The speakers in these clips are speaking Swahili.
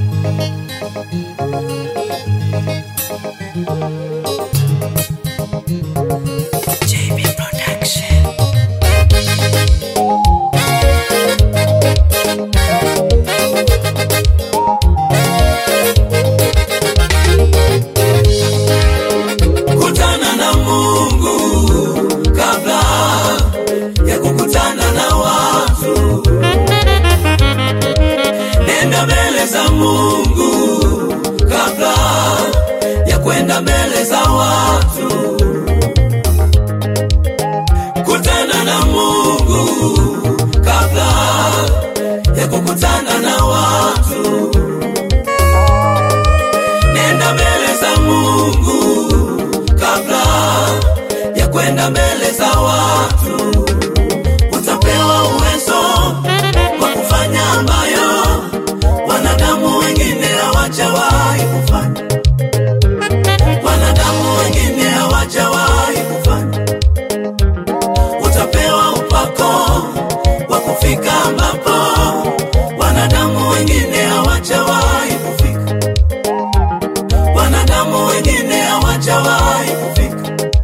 JB Production. kutana na Mungu kabla ya kukutana na watu. Nenda mbele za Mungu kabla ya kwenda mbele za watu. Kutana na Mungu kabla ya kukutana na watu. Nenda mbele za Mungu kabla ya kwenda mbele za watu. Utapewa uwezo wa kufanya ambayo wanadamu wengine hawajawahi kufanya, wanadamu wengine hawajawahi kufanya. Utapewa upako wa kufika ambapo wanadamu wengine hawajawahi kufika, wanadamu wengine hawajawahi kufika.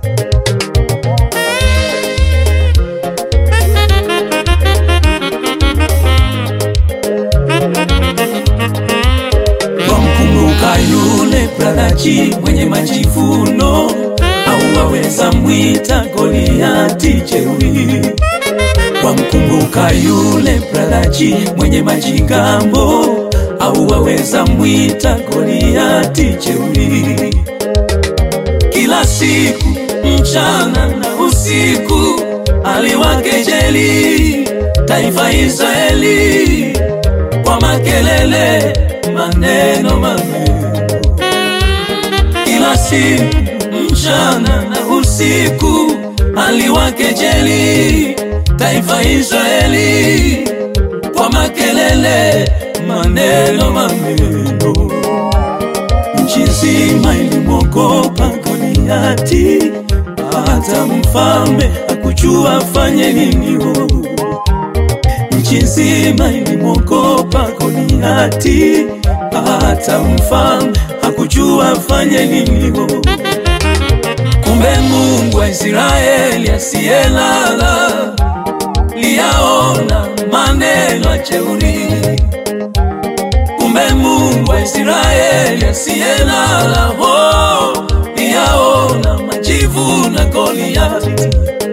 Wamkumbuka yule bradachi mwenye majivuno, au waweza mwita Goliati jeuri. Wamkumbuka yule bradachi mwenye majigambo, au waweza mwita Goliati jeuri. Kila siku mchana na usiku aliwakejeli taifa Israeli kwa makelele, maneno maneno. Kila siku mchana na usiku aliwakejeli taifa Israeli kwa makelele, maneno maneno. Nchi nzima ilimwogopa Goliati, hata mfalme hakujua afanye nini. oh. Nchi nzima ilimwogopa Goliati, hata mfalme hakujua afanye nini. oh. Kumbe Mungu wa Israeli asiyelala liyaona maneno ya jeuri. Kumbe Mungu wa Israeli asiyelala oh, liyaona majivu na Goliati,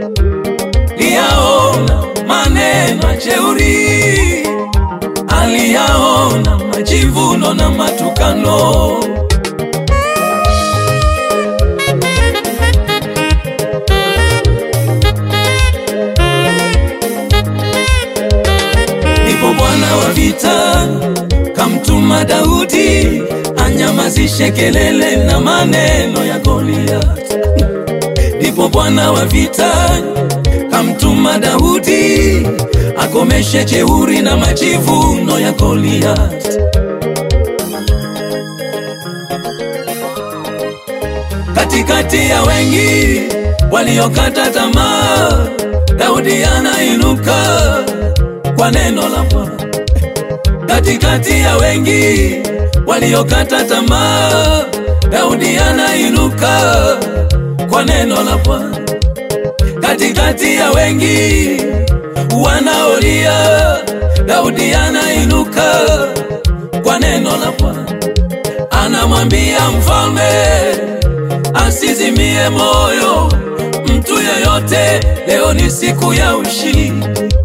liyaona maneno ya jeuri, aliyaona majivuno na matukano. Ndipo Bwana wa vita kamtuma Daudi anyamazishe kelele na maneno ya Goliath. Ndipo Bwana wa vita kamtuma Daudi akomeshe jeuri na majivuno ya Goliath. Katikati ya wengi waliokata tamaa, Daudi anainuka kwa neno la Bwana. Katikati ya wengi waliokata tamaa, Daudi anainuka kwa neno la Bwana. Katikati ya wengi wanaolia, Daudi anainuka kwa neno la Bwana. Anamwambia mfalme asizimie moyo mtu yeyote, leo ni siku ya ushindi.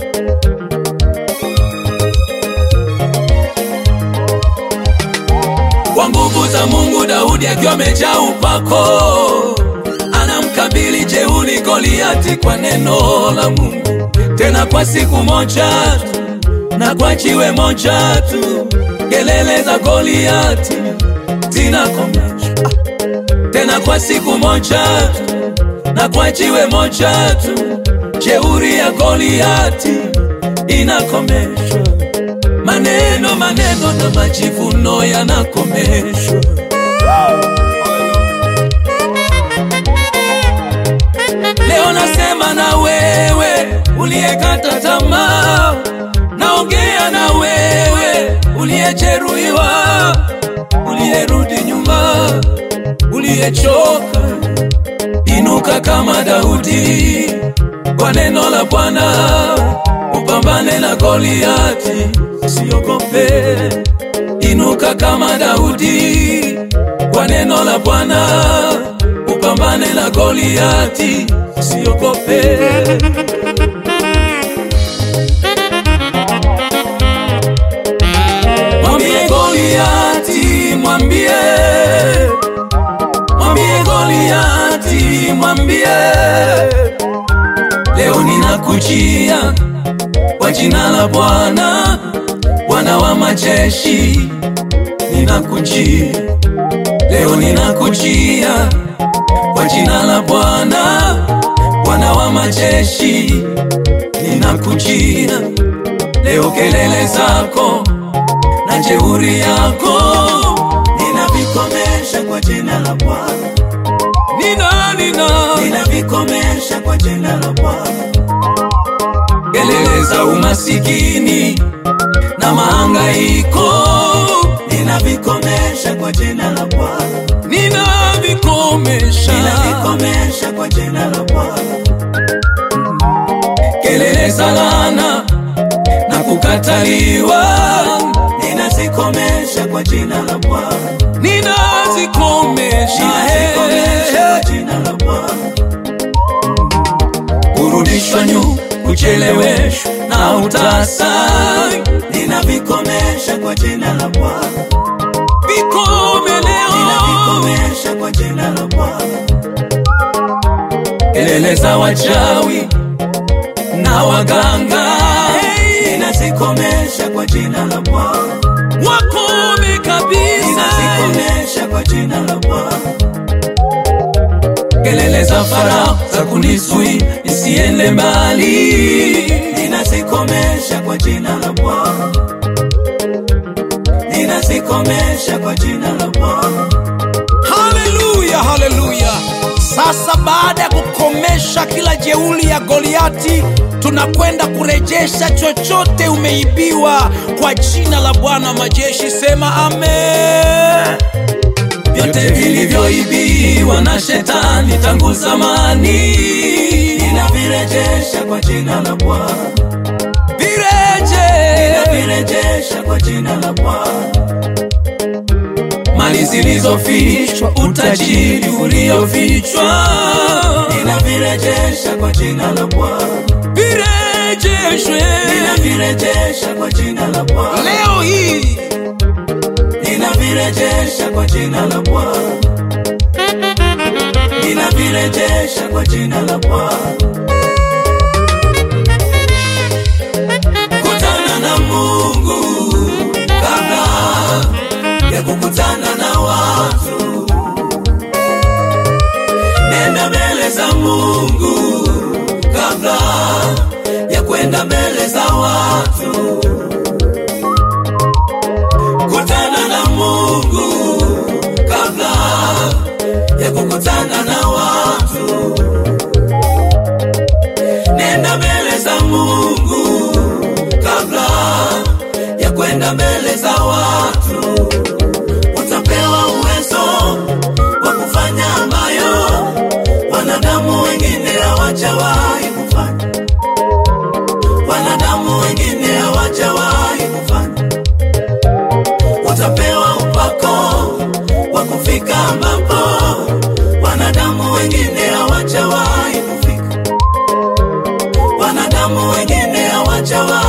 Kwa nguvu za Mungu, Daudi akiwa amejaa upako, anamkabili jeuri Goliati kwa neno la Mungu, tena kwa siku moja tu na kwa jiwe moja tu, kelele za Goliati zinakomeshwa, tena kwa siku moja tu na kwa jiwe moja tu, jeuri ya Goliati inakomeshwa maneno maneno na majivuno yanakomeshwa. Leo nasema na wewe uliyekata tamaa, naongea na wewe uliyejeruhiwa, uliyechoka, inuka kama Daudi kwa neno la Bwana, upambane na Goliati, usiogope. Inuka kama Daudi kwa neno la Bwana, upambane na Goliati, usiogope. Mwambie Goliati, mwambie mwambie Goliati, mwambie leo ninakujia kwa jina la Bwana, Bwana wa majeshi, ninakujia leo, ninakujia kwa jina la Bwana, Bwana wa majeshi, ninakujia leo, kelele zako na jeuri yako ninavikomesha kwa jina la Bwana, nina nina ninavikomesha kwa jina la Bwana, kelele za umasikini na mahangaiko ninavikomesha kwa jina la Bwana, ninavikomesha, ninavikomesha kwa jina la Bwana, kelele za laana na kukataliwa ninazikomesha kwa jina la Bwana, ninazikomesha, ninazikomesha eh, kwa jina la Bwana, kurudishwa nyuma, kucheleweshwa na utasa, ninavikomesha kwa jina la Bwana, vikomeleo, ninavikomesha kwa jina la Bwana, kelele za wachawi na waganga ninazikomesha kwa jina la Bwana, wakome kabisa, ninazikomesha kwa jina la Bwana, kelele za Farao za kunizuia nisiende mbali, ninazikomesha kwa jina la Bwana, ninazikomesha kwa jina la Bwana, Haleluya, haleluya! Sasa baada ya kukomesha kila jeuli ya Goliati, tunakwenda kurejesha chochote umeibiwa kwa jina la Bwana wa majeshi. Sema amen. vyote vilivyoibiwa na shetani tangu zamani ninavirejesha kwa jina la Bwana, vireje, ninavirejesha kwa jina la Bwana, mali zilizofichwa, utajiri uliofichwa ninavirejesha kwa jina la Bwana, virejeshwe ninavirejesha kwa jina la Bwana, Leo hii ninavirejesha kwa jina la Bwana, ninavirejesha kwa jina la Bwana. Kutana na Mungu kabla ya kukutana na watu, nenda mbele za Mungu kabla ya kwenda mbele za watu. Kutana na Mungu kabla ya kukutana na watu. Nenda mbele za Mungu kabla ya kwenda mbele za watu. Utapewa uwezo wa kufanya ambayo wanadamu wengine hawajawahi kufanya, wanadamu wengine hawajawahi kufanya utapewa upako wa kufika ambapo wanadamu wengine hawajawahi kufika, wanadamu wengine hawajawahi